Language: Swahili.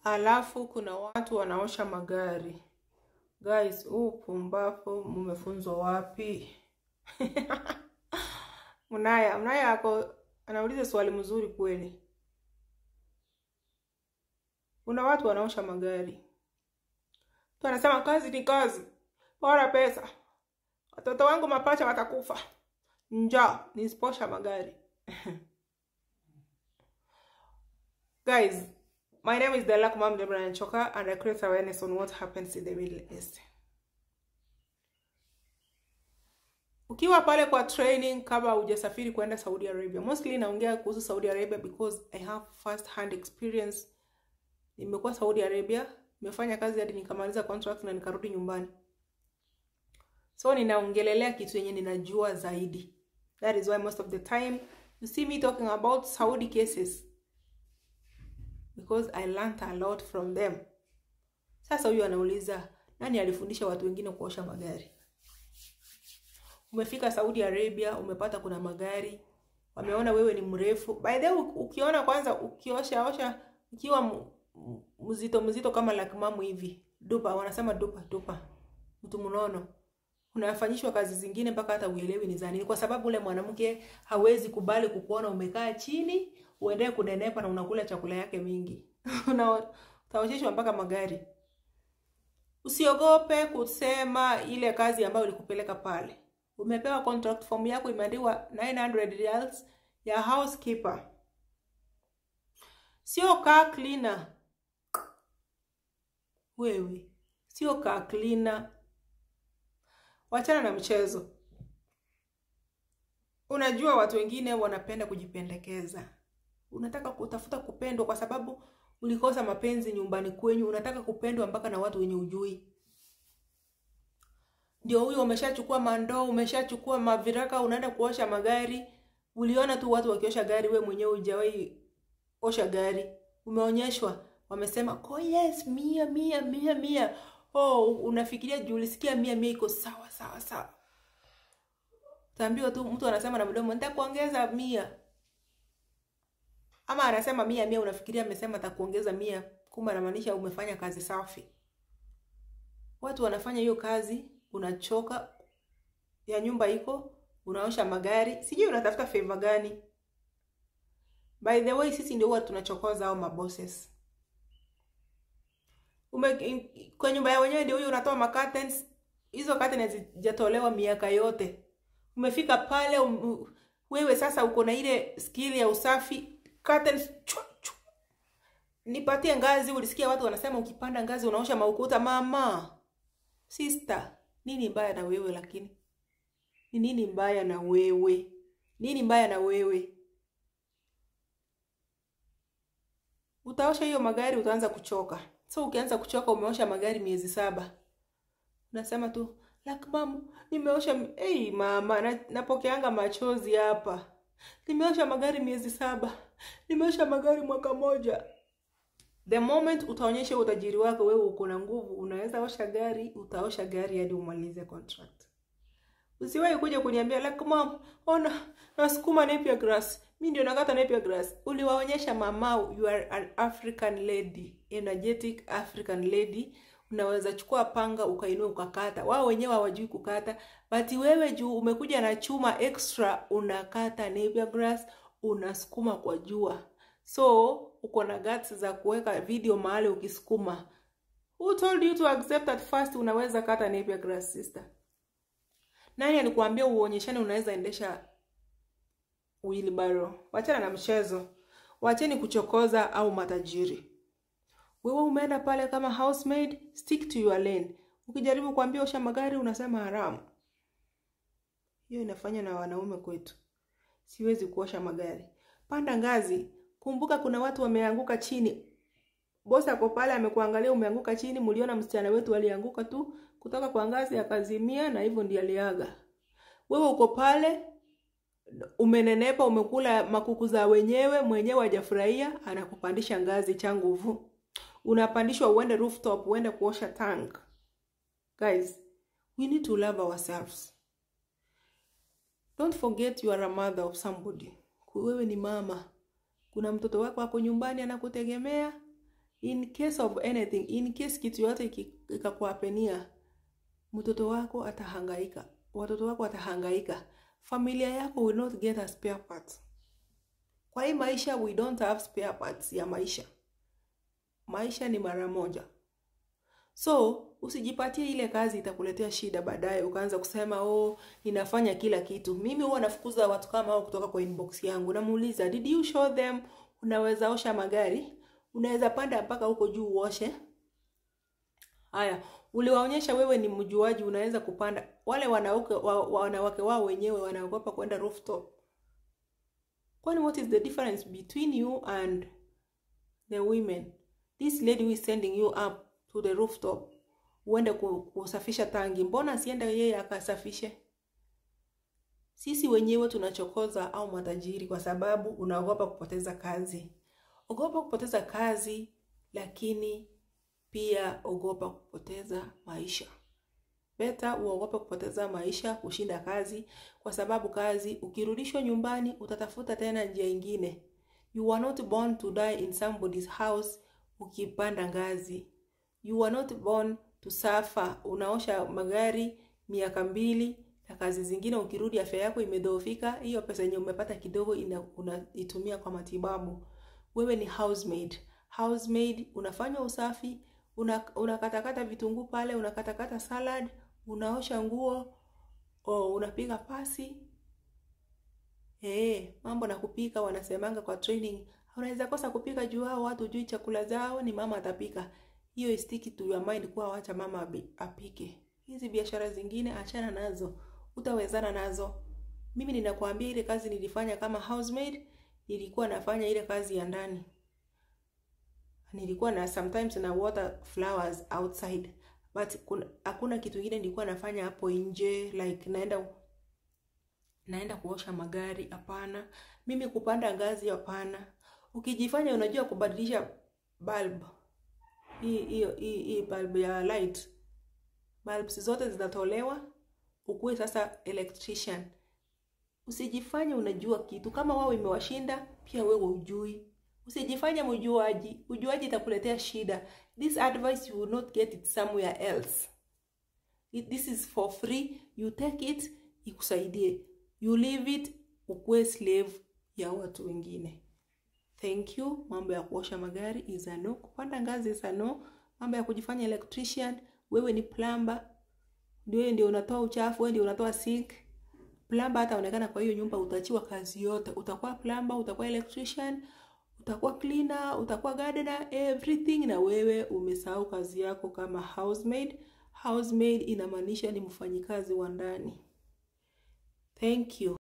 alafu kuna watu wanaosha magari. Guys, huu pumbafu mumefunzwa wapi? Mnaya, Mnaya ako anauliza swali mzuri kweli. Kuna watu wanaosha magari, mtu anasema kazi ni kazi, bora pesa, watoto wangu mapacha watakufa njaa nisiposha magari. Guys, my name is Dalak Mam Deborah Nchoka and I create awareness on what happens in the Middle East. Ukiwa pale kwa training kama hujasafiri kwenda Saudi Arabia, mostly naongea kuhusu Saudi Arabia because I have first hand experience. Nimekuwa Saudi Arabia, nimefanya kazi hadi nikamaliza contract na nikarudi nyumbani. So ninaongelelea kitu yenye ninajua zaidi. That is why most of the time you see me talking about Saudi cases because I learned a lot from them. Sasa huyu anauliza nani alifundisha watu wengine kuosha magari? Umefika Saudi Arabia, umepata kuna magari, wameona wewe ni mrefu. By the way, ukiona kwanza ukiosha osha ukiwa mzito mzito kama lakimamu hivi, dupa wanasema dupa dupa, mtu mnono unafanyishwa kazi zingine mpaka hata uelewi ni za nini, kwa sababu ule mwanamke hawezi kubali kukuona umekaa chini uendelee kunenepa na unakula chakula yake mingi utaosheshwa mpaka magari. Usiogope kusema ile kazi ambayo ilikupeleka pale. Umepewa contract form yako imeandikwa 900 riyals ya housekeeper, sio car cleaner. Wewe sio car cleaner. Wachana na mchezo. Unajua watu wengine wanapenda kujipendekeza. Unataka kutafuta kupendwa kwa sababu ulikosa mapenzi nyumbani kwenyu, unataka kupendwa mpaka na watu wenye ujui. Ndio huyo, umeshachukua mandoo, umeshachukua maviraka, unaenda kuosha magari. Uliona tu watu wakiosha gari, we mwenyewe hujawahi osha gari. Umeonyeshwa, wamesema oh yes, mia mia mia mia Oh, unafikiria juu ulisikia mia mia iko sawa sawa sawa. Utaambiwa tu mtu anasema na mdomo nitakuongeza mia. Ama anasema mia mia unafikiria amesema atakuongeza mia, kumbe anamaanisha umefanya kazi safi. Watu wanafanya hiyo kazi, unachoka ya nyumba iko, unaosha magari, sijui unatafuta favor gani. By the way, sisi ndio huwa tunachokoza hao mabosses. Ume, kwa nyumba ya wenyewe ndio huyo unatoa ma curtains. Hizo curtains hazijatolewa miaka yote. Umefika pale um, wewe sasa uko na ile skill ya usafi curtains chua, chua. Nipatie ngazi. Ulisikia watu wanasema ukipanda ngazi unaosha maukuta. Mama sister, nini mbaya na wewe? Lakini ni nini mbaya na wewe? Nini mbaya na wewe? Utaosha hiyo magari, utaanza kuchoka. So ukianza kuchoka, umeosha magari miezi saba, unasema tu like mama, nimeosha hey, mama na, napokeanga machozi hapa, nimeosha magari miezi saba, nimeosha magari mwaka moja. The moment utaonyesha utajiri wako, wewe uko na nguvu, unaweza osha gari, utaosha gari hadi umalize contract. Usiwahi kuja kuniambia like mom, ona nasukuma napier grass mi ndio nakata napier grass. Uliwaonyesha mamau, you are an African lady, energetic African lady. Unaweza chukua panga ukainua ukakata. Wao wenyewe hawajui kukata, but wewe juu umekuja na chuma extra, unakata napier grass, unasukuma kwa jua. So uko na guts za kuweka video mahali ukisukuma. Who told you to accept at first unaweza kata napier grass sister? Nani alikuambia uonyeshane unaweza endesha wheelbarrow? Wachana na mchezo, wacheni kuchokoza au matajiri. Wewe umeenda pale kama housemaid, stick to your lane. Ukijaribu kuambia osha magari unasema haramu. Hiyo inafanya na wanaume kwetu. Siwezi kuosha magari. Panda ngazi, kumbuka kuna watu wameanguka chini. Bosi ako pale amekuangalia umeanguka chini, mliona msichana wetu alianguka tu kutoka kwa ngazi akazimia, na hivyo ndiye aliaga. Wewe uko pale umenenepa, umekula makuku za wenyewe, mwenyewe hajafurahia, anakupandisha ngazi cha nguvu, unapandishwa uende rooftop, uende kuosha tank. Guys, we need to love ourselves. Don't forget you are a mother of somebody. Wewe ni mama, kuna mtoto wako ako nyumbani anakutegemea in case of anything in case kitu yote ikakuapenia mtoto wako atahangaika watoto wako watahangaika familia yako will not get a spare part kwa hii maisha we don't have spare parts ya maisha maisha ni mara moja so usijipatie ile kazi itakuletea shida baadaye ukaanza kusema oh ninafanya kila kitu mimi huwa nafukuza watu kama hao kutoka kwa inbox yangu namuuliza did you show them unaweza osha magari unaweza panda mpaka huko juu uoshe haya uliwaonyesha wewe ni mjuaji unaweza kupanda wale wanawake wa, wanawake wao wenyewe wanaogopa kwenda rooftop kwani what is the difference between you and the women this lady who is sending you up to the rooftop uende kusafisha tangi mbona asiende yeye akasafishe sisi wenyewe tunachokoza au matajiri kwa sababu unaogopa kupoteza kazi ogopa kupoteza kazi lakini pia ogopa kupoteza maisha beta uogope kupoteza maisha kushinda kazi kwa sababu kazi ukirudishwa nyumbani utatafuta tena njia ingine you are not born to die in somebody's house ukipanda ngazi you are not born to suffer unaosha magari miaka mbili na kazi zingine ukirudi afya yako imedhoofika hiyo pesa yenye umepata kidogo unaitumia kwa matibabu wewe ni housemaid housemaid unafanya usafi unakatakata una vitunguu pale unakatakata salad unaosha nguo o unapiga pasi hey, mambo na kupika wanasemanga kwa training unaweza kosa kupika juu hao watu jui chakula zao ni mama atapika hiyo istiki to your mind kuwa wacha mama apike hizi biashara zingine achana nazo utawezana nazo mimi ninakwambia ile kazi nilifanya kama housemaid nilikuwa nafanya ile kazi ya ndani nilikuwa na sometimes na water flowers outside but kuna hakuna kitu kingine nilikuwa nafanya hapo nje like naenda naenda kuosha magari hapana mimi kupanda ngazi hapana ukijifanya unajua kubadilisha bulb hii hiyo hii bulb ya light bulbs zote zinatolewa ukuwe sasa electrician usijifanye unajua kitu kama wao imewashinda pia wewe ujui usijifanye mjuaji ujuaji itakuletea shida this advice you will not get it somewhere else it, this is for free you take it ikusaidie you leave it ukuwe slave ya watu wengine thank you mambo ya kuosha magari is a no kupanda ngazi is a no mambo ya kujifanya electrician wewe ni plumber ndio ndio unatoa uchafu wewe ndio unatoa sink plumber hataonekana kwa hiyo nyumba utachiwa kazi yote utakuwa plumber utakuwa electrician utakuwa cleaner utakuwa gardener everything na wewe umesahau kazi yako kama housemaid housemaid inamaanisha ni mfanyikazi wa ndani thank you